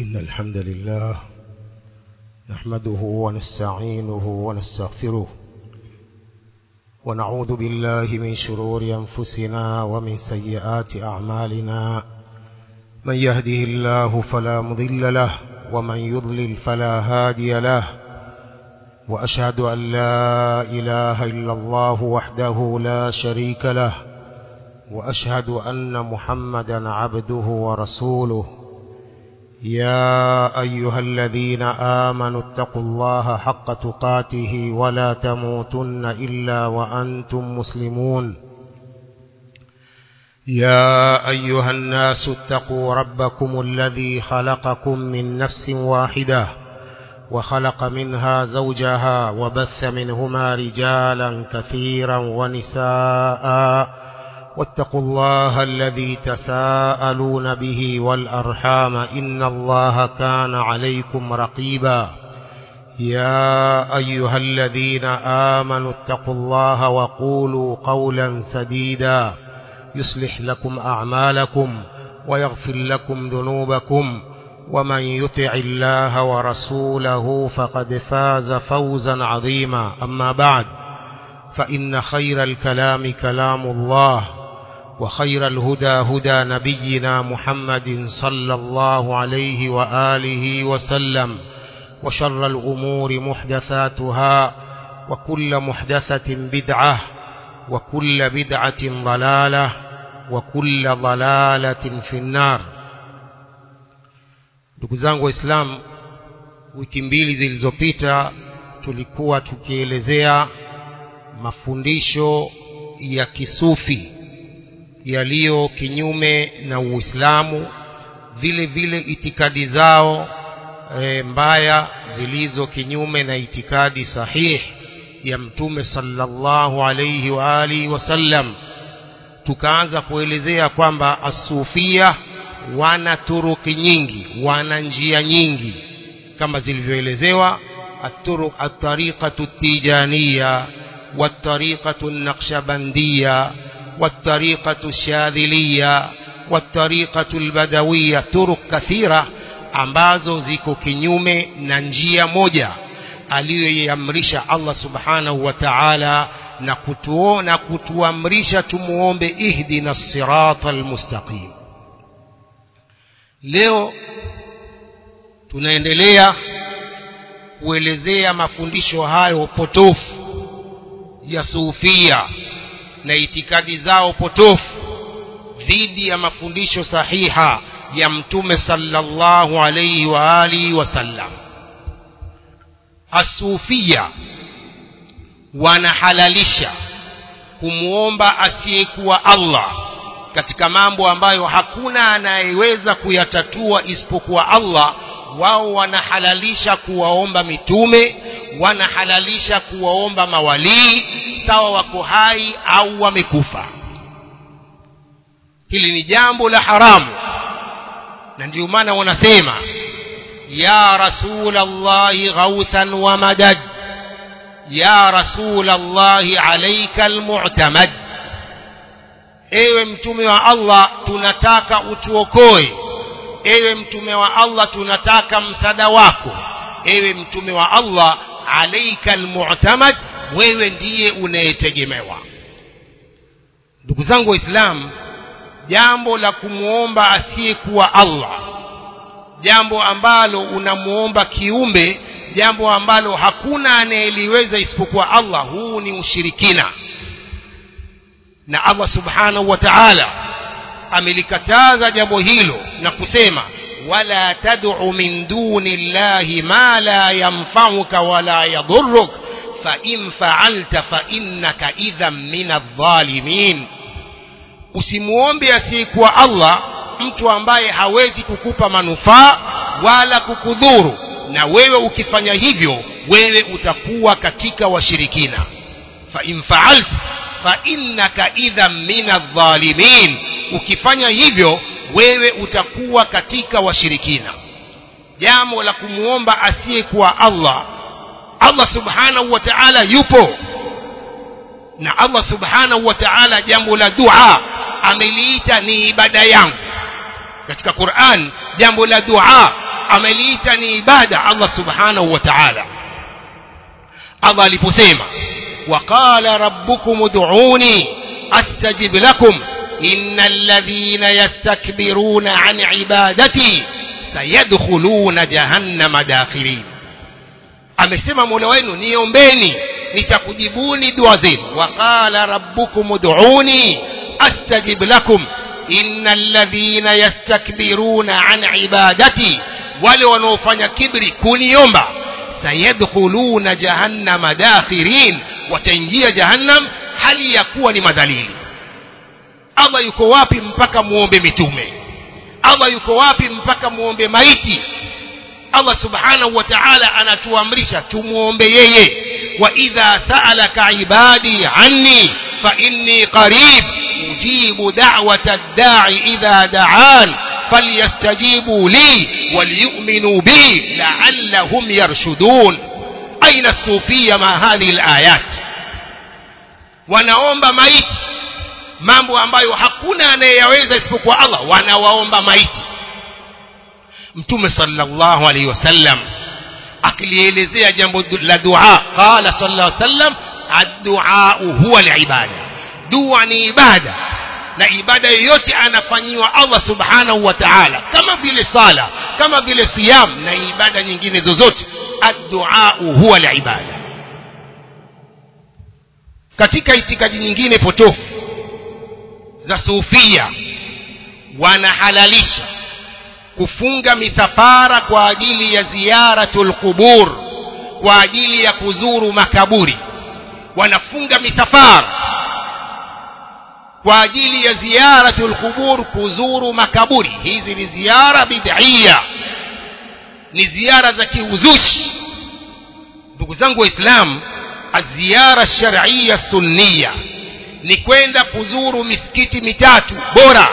إن الحمد لله نحمده ونستعينه ونستغفره ونعوذ بالله من شرور أنفسنا ومن سيئات أعمالنا من يهده الله فلا مضل له ومن يضلل فلا هادي له وأشهد أن لا إله إلا الله وحده لا شريك له وأشهد أن محمدا عبده ورسوله يا أيها الذين آمنوا اتقوا الله حق تقاته ولا تموتن إلا وأنتم مسلمون يا أيها الناس اتقوا ربكم الذي خلقكم من نفس واحدة وخلق منها زوجها وبث منهما رجالا كثيرا ونساء واتقوا الله الذي تساءلون به والأرحام إن الله كان عليكم رقيبا يا أيها الذين آمنوا اتقوا الله وقولوا قولا سديدا يصلح لكم أعمالكم ويغفر لكم ذنوبكم ومن يطع الله ورسوله فقد فاز فوزا عظيما أما بعد فإن خير الكلام كلام الله وخير الهدى هدى نبينا محمد صلى الله عليه وآله وسلم وشر الأمور محدثاتها وكل محدثة بدعة وكل بدعة ضلالة وكل ضلالة في النار ndugu zangu waislamu wiki mbili zilizopita tulikuwa tukielezea mafundisho ya kisufi yaliyo kinyume na Uislamu vile vile itikadi zao e, mbaya zilizo kinyume na itikadi sahihi ya mtume sallallahu alayhi wa alihi wasallam tukaanza kuelezea kwamba asufia wana turuki nyingi wana njia nyingi kama zilivyoelezewa الطرق الطريقة التيجانية والطريقة النقشبندية والطريقة الشاذلية والطريقة البدوية طرق كثيرة ambazo ziko kinyume na njia moja aliyoiamrisha Allah subhanahu wa ta'ala na kutuona kutuamrisha tumuombe ihdina sirata almustaqim leo tunaendelea kuelezea mafundisho hayo potofu ya sufia na itikadi zao potofu dhidi ya mafundisho sahiha ya mtume sallallahu alayhi wa alihi wasallam asufia wanahalalisha kumwomba asiyekuwa Allah katika mambo ambayo hakuna anayeweza kuyatatua isipokuwa Allah wao wanahalalisha kuwaomba mitume wanahalalisha kuwaomba mawalii sawa wako hai au wamekufa hili ni jambo la haramu na ndio maana wanasema ya rasulallahi ghauthan wa madad ya rasulallahi alayka almu'tamad ewe mtume wa Allah tunataka utuokoe ewe mtume wa Allah tunataka msada wako ewe mtume wa Allah alayka almu'tamad wewe ndiye unayetegemewa ndugu zangu waislamu jambo la kumwomba asiyekuwa Allah jambo ambalo unamuomba kiumbe jambo ambalo hakuna anayeliweza isipokuwa Allah huu ni ushirikina na Allah subhanahu wa ta'ala amelikataza jambo hilo na kusema wala tad'u min duni llahi ma la yanfa'uka wala yadhurruk fa in fa'alta fa innaka idhan min adh-dhalimin usimuombe asiyekuwa Allah mtu ambaye hawezi kukupa manufaa wala kukudhuru na wewe ukifanya hivyo wewe utakuwa katika washirikina fa in fa'alta fa innaka idhan min adh-dhalimin ukifanya hivyo wewe utakuwa katika washirikina jambo la kumuomba asiyekuwa Allah Allah subhanahu wa ta'ala yupo na Allah subhanahu wa ta'ala jambo la dua ameliita ni ibada yangu katika Qur'an jambo la dua ameliita ni ibada Allah subhanahu wa ta'ala Allah aliposema waqala rabbukum ud'uni astajib lakum innal ladhina yastakbiruna an ibadati sayadkhuluna jahannama dakhirin amesema Mola wenu niombeni nitakujibuni dua zenu waqala rabbukum ud'uni astajib lakum innal ladhina yastakbiruna an ibadati wale wanaofanya kibri kuniomba sayadkhuluna jahannama dakhirin wataingia jahannam hali ya kuwa ni madhalili Allah yuko wapi mpaka muombe mitume Allah yuko wapi mpaka muombe maiti Allah subhanahu wa ta'ala anatuamrisha tumuombe yeye wa idha sa'alaka ibadi anni fa inni qarib ujibu da'wata ad-da'i idha da'an falyastajibu li waliyu'minu bi la'allahum yarshudun aina as-sufiyya ma hadhihi al-ayat wanaomba maiti mambo ambayo hakuna anayeyaweza isipokuwa Allah wanawaomba maiti mtume sallallahu alaihi wasallam akilielezea jambo la dua qala sallallahu alaihi wasallam ad-du'a huwa al-ibada dua ni ibada na ibada yoyote anafanyiwa Allah subhanahu wa ta'ala kama vile sala kama vile siyam na ibada nyingine zozote ad-du'a huwa al-ibada katika itikadi nyingine potofu za sufia wanahalalisha kufunga misafara kwa ajili ya ziyaratul qubur kwa ajili ya kuzuru makaburi wanafunga misafara kwa ajili ya ziyaratul qubur kuzuru makaburi hizi ni ziara bid'ia ni ziara za kiuzushi ndugu zangu waislamu aziara shar'iyya sunniya ni kwenda kuzuru misikiti mitatu bora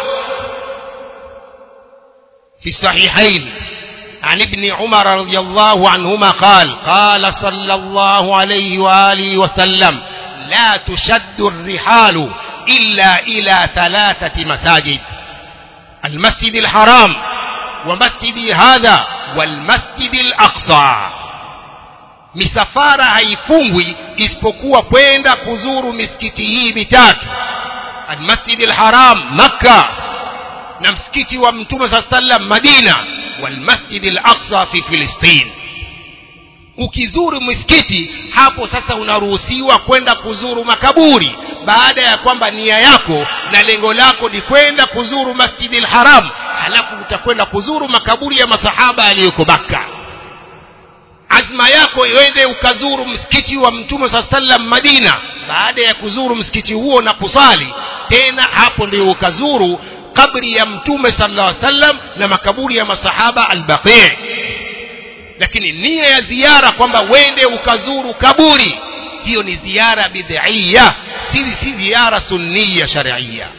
في الصحيحين عن ابن عمر رضي الله عنهما قال قال صلى الله عليه وآله وسلم لا تشد الرحال إلا إلى ثلاثة مساجد المسجد الحرام ومسجد هذا والمسجد الأقصى misafara haifungwi isipokuwa kwenda kuzuru misikiti hii mitatu almasjid alharam makka na msikiti wa mtume saa sallam madina walmasjid al-aqsa fi filistin ukizuru msikiti hapo sasa unaruhusiwa kwenda kuzuru makaburi baada ya kwamba nia yako na lengo lako ni kwenda kuzuru masjid al-haram halafu utakwenda kuzuru makaburi ya masahaba yaliyoko Makka azma yako iende ukazuru msikiti wa mtume saa sallam Madina baada ya kuzuru msikiti huo na kusali tena hapo ndio ukazuru kabri ya mtume sallallahu alaihi wasallam na makaburi ya masahaba al-Baqi lakini nia ya ziara kwamba wende ukazuru kaburi hiyo ni ziara bid'ia si si ziara sunniya shar'iyya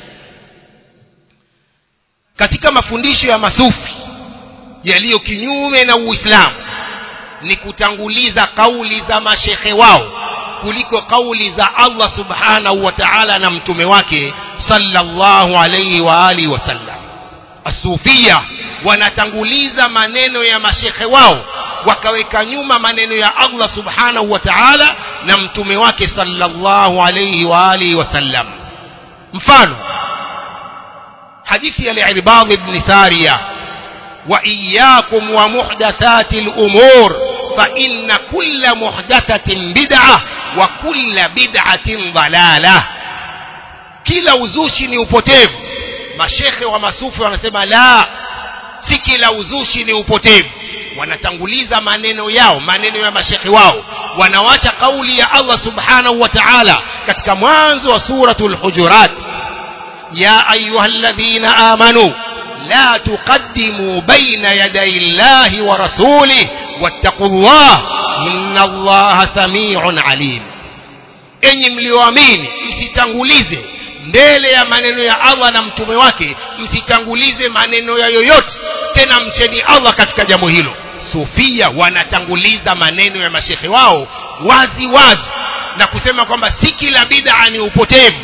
katika mafundisho ya masufi yaliyo kinyume na Uislamu ni kutanguliza kauli za mashekhe wao kuliko kauli za Allah subhanahu wa ta'ala na mtume wake sallallahu alayhi wa alihi wasallam asufia wanatanguliza maneno ya mashekhe wao wakaweka nyuma maneno ya Allah subhanahu wa ta'ala na mtume wake sallallahu alayhi wa alihi wasallam mfano hadithi ya al-Irbad ibn Sariya wa iyyakum wa muhdathati al-umur fa inna kulla muhdathatin bid'ah wa kulla bid'atin dalalah kila uzushi ni upotevu mashekhe wa masufi wanasema la si kila uzushi ni upotevu wanatanguliza maneno yao maneno ya mashekhe wao wanawacha kauli ya Allah subhanahu wa ta'ala katika mwanzo wa suratul hujurat ya ayyuhalladhina amanu la tuqaddimu baina yaday Allahi wa rasulih wattaqullah inna Allaha samii'un alim enyi mlioamini msitangulize mbele ya maneno ya Allah na mtume wake msitangulize maneno ya yoyote tena mcheni Allah katika jambo hilo sufia wanatanguliza maneno ya mashehe wao wazi wazi na kusema kwamba si kila bid'a ni upotevu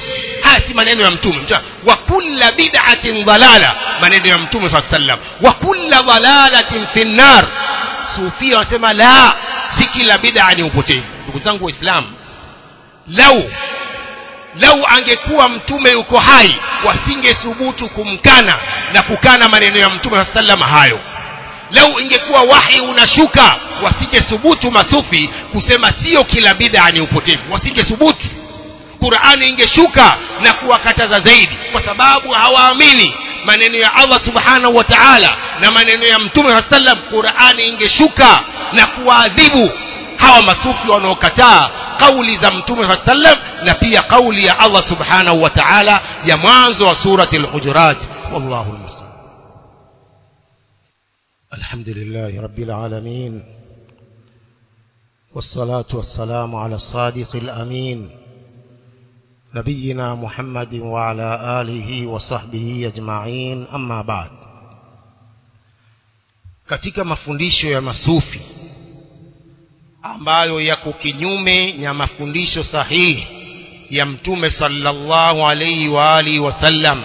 haya si maneno ya mtume Mtume, wa kulla bid'atin dalala maneno ya mtume saa sallam wa kulla dalalatin fi nnar sufia wanasema la si kila bid'a ni upotevu ndugu zangu waislamu lau lau angekuwa mtume yuko hai wasingethubutu kumkana na kukana maneno ya mtume saa sallam hayo lau ingekuwa wahi unashuka wasingethubutu masufi kusema sio kila bid'a ni upotevu wasingethubutu qurani ingeshuka na kuwakataza zaidi kwa sababu hawaamini maneno ya allah subhanahu wa taala na maneno ya mtume saa sallam qurani ingeshuka na kuwaadhibu hawa masufi wanaokataa kauli za mtume saa sallam na pia kauli ya allah subhanahu wa taala ya mwanzo wa surati lhujurat wallahu lmuslim الحمد لله رب العالمين والصلاة والسلام على الصادق الأمين نبينا محمد وعلى آله وصحبه أجمعين أما بعد katika mafundisho ya masufi ambayo yako kinyume na mafundisho sahihi ya mtume sallallahu alaihi wa alihi wasallam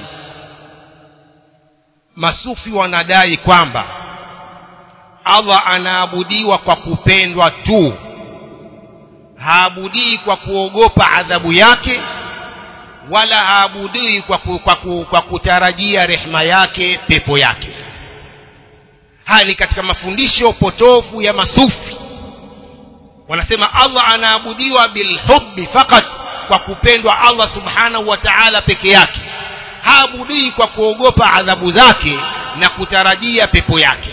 masufi wanadai kwamba allah anaabudiwa kwa kupendwa tu haabudii kwa kuogopa adhabu yake wala haabudii kwa, ku, kwa, ku, kwa kutarajia rehema yake pepo yake haya ni katika mafundisho potofu ya masufi wanasema allah anaabudiwa bilhubbi fakat kwa kupendwa allah subhanahu wa taala peke yake haabudii kwa kuogopa adhabu zake na kutarajia pepo yake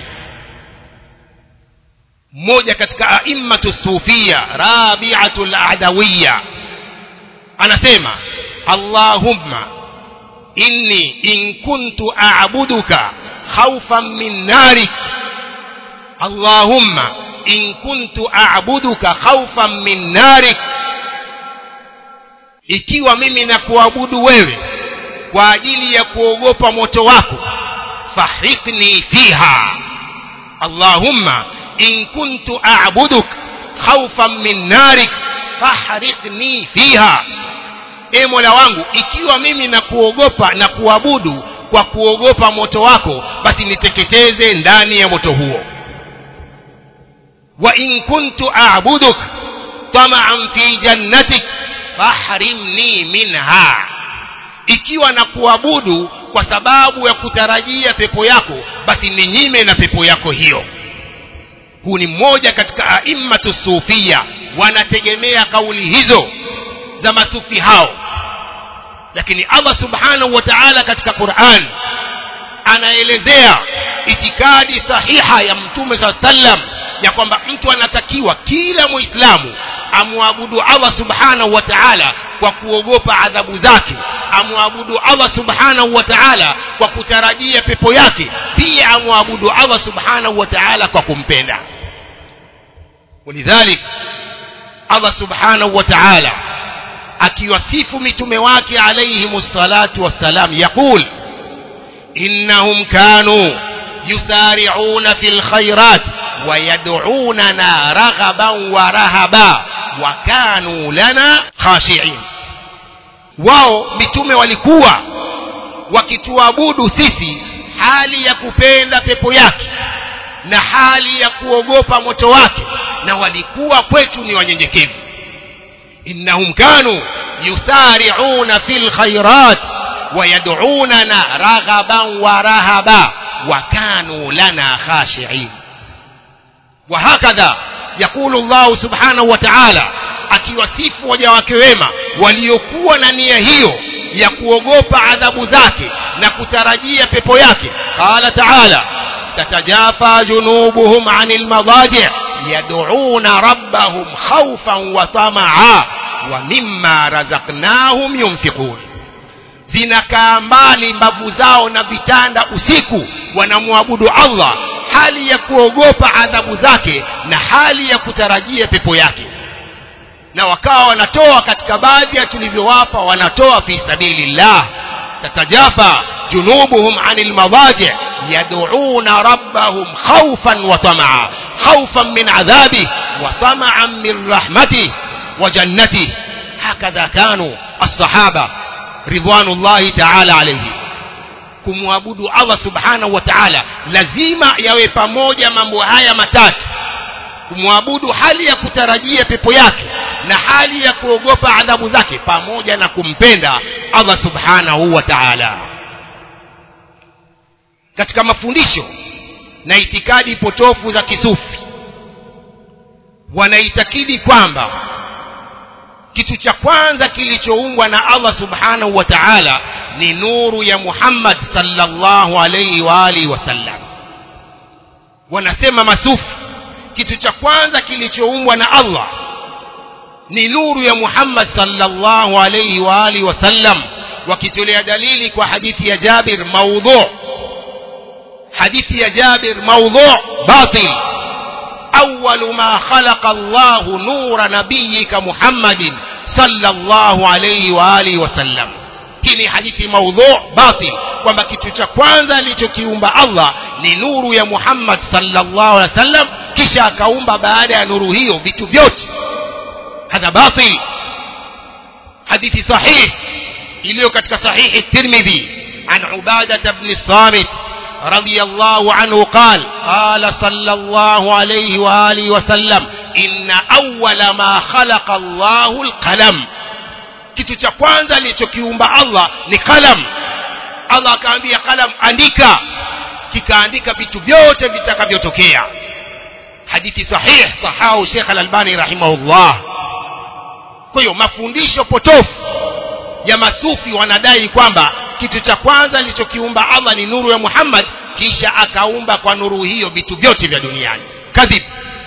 mmoja katika aimmatu sufia rabiatu ladawiya anasema allahumma inni in kuntu abuduka khaufan min narik allahumma in kuntu abuduka khaufan min narik ikiwa mimi nakuabudu wewe kwa ajili ya kuogopa moto wako fahrikni fiha allahumma in kuntu a'buduk khawfan min narik fahrikni fiha e mola wangu ikiwa mimi nakuogopa na kuabudu kwa kuogopa moto wako basi niteketeze ndani ya moto huo wa in kuntu a'buduk tama'an fi jannatik fahrimni minha ikiwa na kuabudu kwa sababu ya kutarajia pepo yako basi ninyime na pepo yako hiyo huu ni mmoja katika aimmatu sufia wanategemea kauli hizo za masufi hao lakini allah subhanahu wa taala katika quran anaelezea itikadi sahiha ya mtume saa sallam ya kwamba mtu anatakiwa kila muislamu amwabudu allah subhanahu wa taala kwa kuogopa adhabu zake amwabudu allah subhanahu wa taala kwa kutarajia pepo yake pia amwabudu allah subhanahu wa taala kwa kumpenda ولذلك Allah subhanahu wa ta'ala akiwasifu mitume wake alayhimu salatu wassalam yaqul innahum kanu yusari'una fil khairat wa yad'unana raghaban wa rahaba wa kanu lana khashi'in wao mitume walikuwa wakituabudu sisi hali ya kupenda pepo yake na hali ya kuogopa moto wake na walikuwa kwetu ni wanyenyekevu innahum kanu yusari'una fil khairat ويدعوننا رغبا ورهبا وكانوا لنا خاشعين وهكذا يقول الله سبحانه وتعالى akiwasifu waja wake wema waliokuwa na nia hiyo ya kuogopa adhabu zake na kutarajia pepo yake qala taala tatajafa junubuhum anil madaji' yad'una rabbahum khawfan wa tamaa wa mimma razaqnahum yunfiqun zinakaa mbali mbavu zao na vitanda usiku wanamwabudu Allah hali ya kuogopa adhabu zake na hali ya kutarajia pepo yake na wakawa wanatoa katika baadhi ya tulivyowapa wanatoa fi sabilillah tatajafa junubuhum anil madaji yad'una rabbahum khawfan wa tamaa khawfan min adhabi wa tamaan min rahmati wa jannati hakadha kanu as-sahaba ridwanullahi taala alayhi kumwabudu Allah subhanahu wa ta'ala lazima yawe pamoja mambo haya matatu kumwabudu hali ya kutarajia pepo yake na hali ya kuogopa adhabu zake pamoja na kumpenda Allah subhanahu wa ta'ala katika mafundisho na itikadi potofu za kisufi wanaitakidi kwamba kitu cha kwanza kilichoumbwa na Allah subhanahu wa ta'ala ni nuru ya Muhammad sallallahu alayhi wa alihi wasallam wanasema masufi kitu cha kwanza kilichoumbwa na Allah ni nuru ya Muhammad sallallahu alayhi wa alihi wasallam wakitolea dalili kwa hadithi ya Jabir maudhu hadithi ya Jabir maudhu batil أول ما خلق الله نور نبيك محمد صلى الله عليه وآله وسلم hii ni hadithi maudhu batil kwamba kitu cha kwanza alichokiumba Allah ni nuru ya Muhammad sallallahu alaihi wasallam kisha akaumba baada ya nuru hiyo vitu vyote hadha batil hadithi sahih iliyo katika sahihi Tirmidhi an Ubadah ibn Samit رضي الله عنه قال قال صلى الله عليه وآله وسلم إن أول ما خلق الله القلم kitu cha kwanza alichokiumba Allah ni qalam Allah akaambia qalam andika kikaandika vitu vyote vitakavyotokea hadithi sahih sahau Sheikh Al-Albani rahimahullah kwa hiyo mafundisho potofu ya masufi wanadai kwamba kitu cha kwanza alichokiumba Allah ni nuru ya Muhammad kisha akaumba kwa nuru hiyo vitu vyote vya duniani kadhib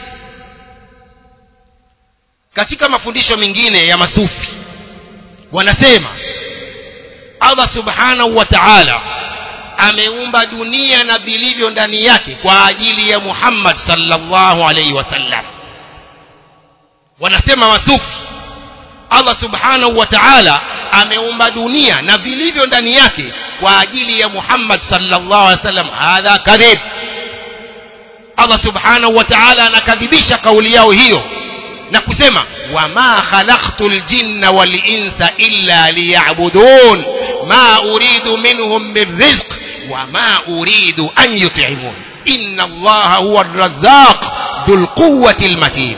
katika mafundisho mengine ya masufi wanasema Allah subhanahu wa ta'ala ameumba dunia na vilivyo ndani yake kwa ajili ya Muhammad sallallahu alaihi wasallam wanasema masufi Allah subhanahu wa ta'ala ameumba dunia na vilivyo ndani yake kwa ajili ya Muhammad sallallahu alaihi wasallam hadha kadhib Allah subhanahu wa ta'ala anakadhibisha kauli yao hiyo na kusema wama khalaqtul jinna wal insa illa liya'budun ma uridu minhum min rizq wama uridu an yut'imun inna allaha huwa ar-razzaq dhul quwwati al-matin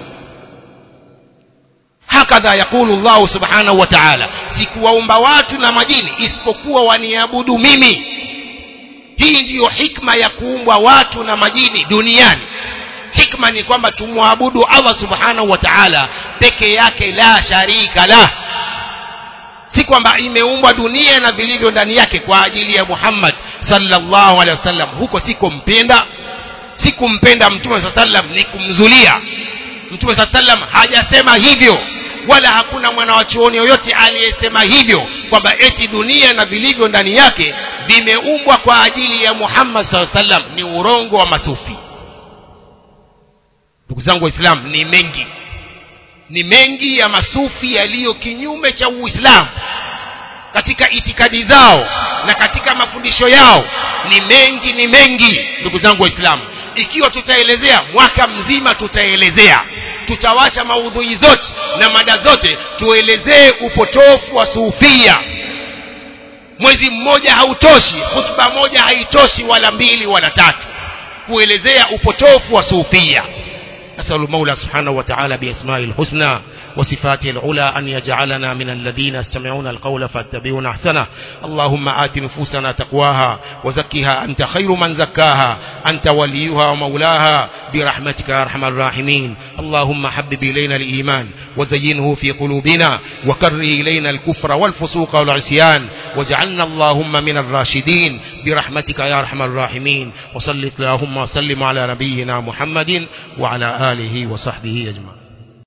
hakadha yakulu Allah subhanahu wa ta'ala sikuwaumba watu na majini isipokuwa waniabudu mimi hii ndiyo hikma ya kuumbwa watu na majini duniani hikma ni kwamba tumwabudu Allah subhanahu wa ta'ala peke yake la sharika la si kwamba imeumbwa dunia na vilivyo ndani yake kwa ajili ya Muhammad sallallahu alaihi wasallam huko sikompenda sikumpenda mtume sallallahu alaihi wasallam ni kumzulia mtume sallallahu alaihi wasallam hajasema hivyo wala hakuna mwanawachuoni yoyote aliyesema hivyo kwamba eti dunia na vilivyo ndani yake vimeumbwa kwa ajili ya Muhammad sallallahu alaihi wasallam ni urongo wa masufi ndugu zangu waislamu ni mengi ni mengi ya masufi yaliyo kinyume cha uislamu katika itikadi zao na katika mafundisho yao ni mengi ni mengi ndugu zangu waislamu ikiwa tutaelezea mwaka mzima tutaelezea tutawacha maudhui zote na mada zote tuelezee upotofu wa sufia mwezi mmoja hautoshi hutuba moja haitoshi wala mbili wala tatu kuelezea upotofu wa sufia نسأل المولى سبحانه وتعالى بأسمائه الحسنى وصفاته العلى أن يجعلنا من الذين يستمعون القول فاتبعون أحسنه اللهم آت نفوسنا تقواها وزكها أنت خير من زكاها أنت وليها ومولاها برحمتك يا أرحم الراحمين اللهم حبب إلينا الإيمان وزينه في قلوبنا وكره إلينا الكفر والفسوق والعصيان واجعلنا اللهم من الراشدين برحمتك يا أرحم الراحمين وصل اللهم وسلم على نبينا محمد وعلى آله وصحبه أجمعين